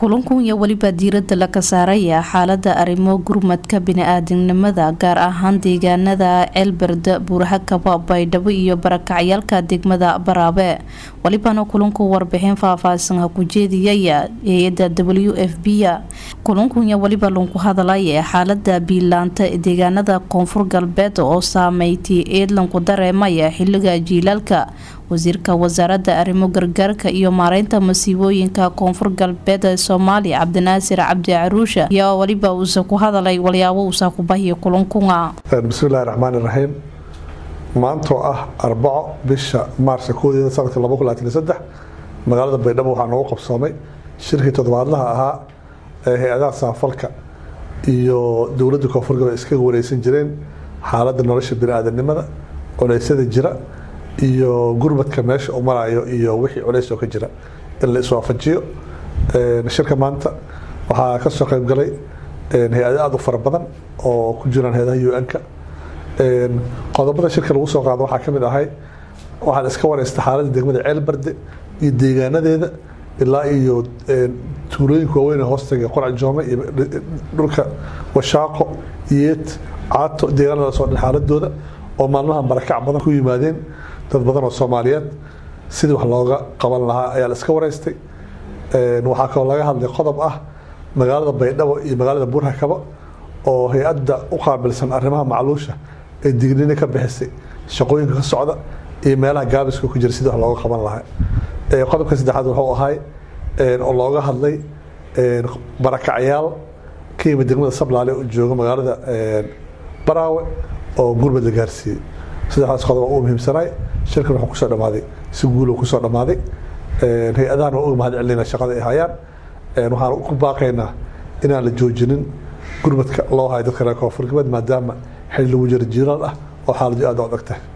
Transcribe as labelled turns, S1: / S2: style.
S1: kulankan iyo weliba diirada laga saaraya xaalada arrimo gurmadka bini-aadamnimada gaar ahaan deegaanada ceelberde buurhakaba baydhabo iyo barakacyaalka degmada baraabe walibana kulanku warbixin faahfaahsan ku jeediyaya hay-ada w f b kulankunya weliba lagu hadalaya xaalada biilaanta deegaanada koonfur galbeed oo saameeytay eedlanku dareemaya xiliga jiilaalka wasiirka wasaarada arrimo gargaarka iyo maareynta masiibooyinka koonfur galbeed ee soomaaliya cabdinaasir cabdi caruusha ayaa weliba uusa ku hadalay walyaabo uusa ku bahiya kulankuna
S2: bismillahi raxmaan iraxiim maantoo ah arbaco bisha maarsa koodeeda sanadka magaalada baydhabo waxaa noogu qabsoomay shirkii toddobaadlaha ahaa ee hay-adaha saafalka iyo dowladda koonfur galbeed iskaga wareysan jireen xaaladda nolosha bini-aadanimada culeysyada jira iyo gurmadka meesha u marayo iyo wixii culeys oo ka jira in la iswaafajiyo shirka maanta waxaa ka soo qayb galay hay-ado aada u fara badan oo ku jiraan hay-adaha un-ka qodobada shirka lagu soo qaado waxaa ka mid ahay waxaan iska wareysta xaaladda degmada ceelbarde iyo deegaanadeeda ilaa iyo tuulooyinka waaweyn hoostaga qorac joome iyo dhulka washaaqo yeet caato deegaanadaas oo dhan xaaladooda oo maalmaha barakac badan ku yimaadeen dad badan oo soomaaliyeed sidii wax looga qaban lahaa ayaa la iska wareystay waxaa kaloo laga hadlay qodob ah magaalada baydhabo iyo magaalada buurhakaba oo hay-adda u qaabilsan arrimaha macluusha ee dignina ka bixisay shaqooyinka ka socda iyo meelaha gaabiska ku jira sidii wax looga qaban lahaa qodobka saddexaad wuxuu ahay oo looga hadlay barakacyaal ka yimid degmada sablaale oo jooga magaalada baraawe oo gurmad la gaarsiiyey saddexdaas qodob u muhiimsanaay shirkan wuxuu kusoo dhamaaday si guulo kusoo dhamaaday hay-adahan waa uga mahad celinayna shaqada ay hayaan waxaan ku baaqaynaa inaan la joojinin gurmadka loo hayo dadka reer koonfur galbeed maadaama xil lagu jiro jiiraal ah oo xaaladii aada u adag tahay